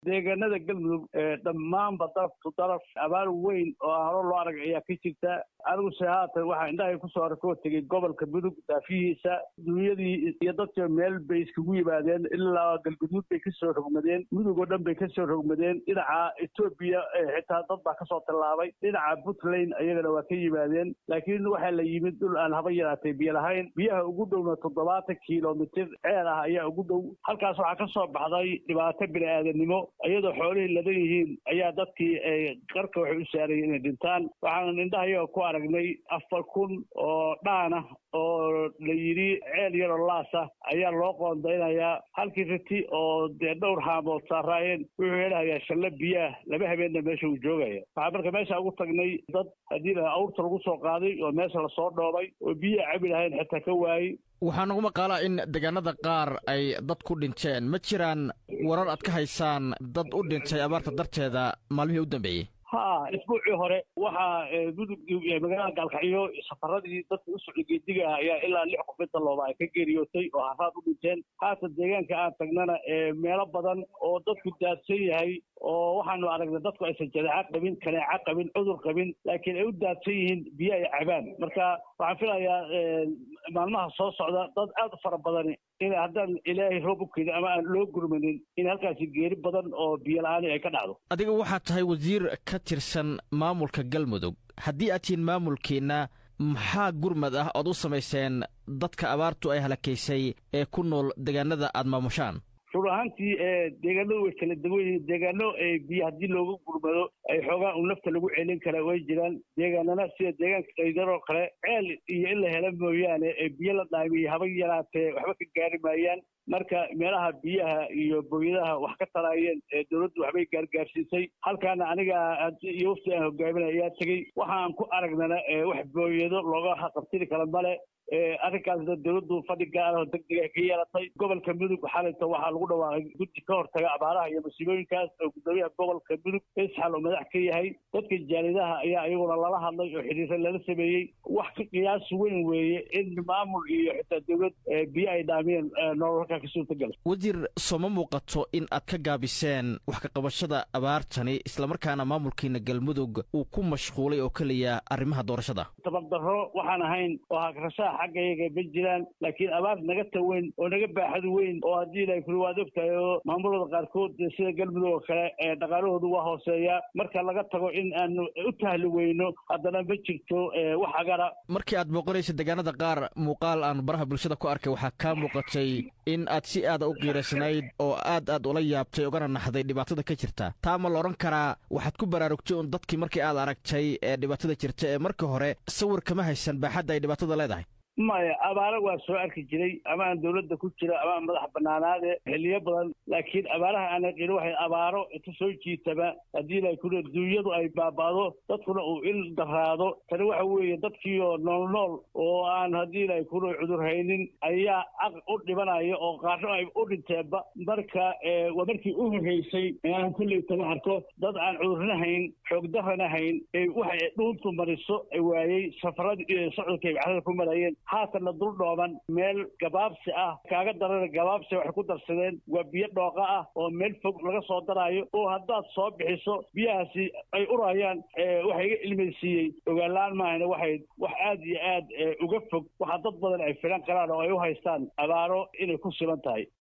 deegaanada galmudug dhammaanba daraftu daraf abaar weyn oo hore loo arag ayaa ka jirta aniguse haatan waxaa indhahay kusoo arkoo tegey gobolka mudug daafihiisa dunyadii iyo dadka meel bay iskugu yimaadeen ilaa galguduud bay kasoo rogmadeen mudug oo dhan bay kasoo rogmadeen dhinaca etoobiya xitaa dad baa kasoo tallaabay dhinaca puntland ayagana waa ka yimaadeen laakiin waxaa la yimid dhul aan haba yaraatay biyo lahayn biyaha ugu dhowna toddobaatan kilomitir ceel ah ayaa ugu dhow halkaas waxaa ka soo baxday dhibaato bini aadanimo iyadoo xoolihii ladan yihiin ayaa dadkii qarka waxay u saarayeen inay dhintaan waxaanan indhahayaga ku aragnay afar kun oo dhaan ah oo la yidhi ceel yaroo laas ah ayaa loo qoondaynayaa halkii riti oo dee dhowr haamood saaraayeen wuxuu helahayaa shalle biyaah laba habeenna meesha uu joogaya waxaa marka meesha ugu tagnay dad haddii la awrta lagu soo qaaday oo meesha lasoo dhoobay oo biyaha cabi lahayn xitaa ka waayey waxaa nagu maqaalaa in deegaanada qaar ay dad ku dhinteen ma jiraan warar aad ka haysaan dad u dhintay abaarta darteeda maalmihii u dambeeyey ha isbuucii hore waxaa mudug magaalada gaalkacyo safaradii dadka u socday geediga ah ayaa ilaa lix qof inta looba ay ka geeriyootay oo haraad u dhinteen haatan deegaanka aan tagnana meelo badan oo dadku daadsan yahay oo waxaanu aragnay dadku aysan jadeeco qabin kaneeco qabin cudur qabin laakiin ay u daadsan yihiin biyo ay cabaan marka waxaan filayaa maalmaha soo socda dad aad u fara badani in haddaan ilaahay roob u keedin ama aan loo gurmanin in halkaasi geeri badan oo biyo la-aani ay ka dhacdo adiga waxaad tahay wasiir ka tirsan maamulka galmudug haddii aad tihiin maamulkiinna maxaa gurmad ah ood u samayseen dadka abaartu ay halakaysay ee ku nool deegaanada aad maamushaan run ahaantii deegaanadu way kala duwan yihiin deegaano biyo haddii loogu gurmado ay xoogaa un nafta lagu celin kara way jiraan deegaanana sida deegaanka qaydaroo kale ceel iyo in la helo mooyaane biyo la dhaamiye haba yaraatee waxba ka gaari maayaan marka meelaha biyaha iyo booyadaha wax ka taraayeen dowladdu waxbay gaargaarsiisay halkaana aniga iyo wafti aan hogaaminay ayaa tegey waxaan ku aragnana wax booyado looga qabtiri kara male arrinkaasna dowladdu fadhi gaar oo deg dega ka yeelatay gobolka mudug xalinta waxaa lagu dhawaaqay guddi ka hortaga abaaraha iyo masiibooyinkaas oo guddoomiyaha gobolka mudug isxal oo madax ka yahay dadka jaalidaha ayaa iyaguna lala hadlay oo xidhiirra lala sameeyey wax ka qiyaas weyn weeye in maamul iyo xitaa dowlad biyo ay dhaamiyeen nolol halkaa ka suurtagala wasiir sooma muuqato in aad ka gaabiseen wax ka qabashada abaartani islamarkaana maamulkiina galmudug uu ku mashquulay oo keliya arrimaha doorashada tabardarro waxaan ahayn oo hagrashaha xaggayaga ma jiraan laakiin abaar naga taweyn oo naga baaxad weyn oo haddii la kuli waad ogtahay oo maamulada qaarkood sida galmudug oo kale dhaqaalahoodu waa hooseeya marka laga tago in aanu u tahli weyno haddana ma jirto wax agara markii aad booqanaysa deegaanada qaar muuqaal aan baraha bulshada ku arkay waxaa kaa muuqatay in aad si aada u qiiraysnayd oo aad aad ula yaabtay ogana naxday dhibaatada ka jirta taa ma la odhan karaa waxaad ku baraarugtay un dadkii markii aad aragtay ee dhibaatada jirta ee markii hore sawir kama haysan baaxadda ay dhibaatada leedahay maya abaaro waa soo arki jiray ama aan dowladda ku jira ama aan madax banaanaade xiliyo badan laakiin abaaraha aan aqin waxay abaaro inta soo jiitaba haddii la kuli duunyadu ay baaba'do dadkuna uu il daraado tani waxa weeye dadkiioo nool nool oo aan haddii la kuli cudur haynin ayaa aq u dhibanaya oo qaarno ay u dhinteenba marka waa markii u horreysay aan kulley taba arko dad aan cudurna hayn xoogdarana hayn waxay dhuuntu mariso waayey safaradii socodka ay baxdada ku marayeen haatanna dul dhooban meel gabaabsi ah kaaga darana gabaabsi waxay ku darsadeen waa biyo dhooqa ah oo meel fog laga soo daraayo oo haddaad soo bixiso biyahaasi ay urayaan waxa iga ilmaysiiyey ogaalaan maahana waxay wax aad iyo aad uga fog waxaa dad badan ay filan karaan oo ay u haystaan abaaro inay ku siban tahay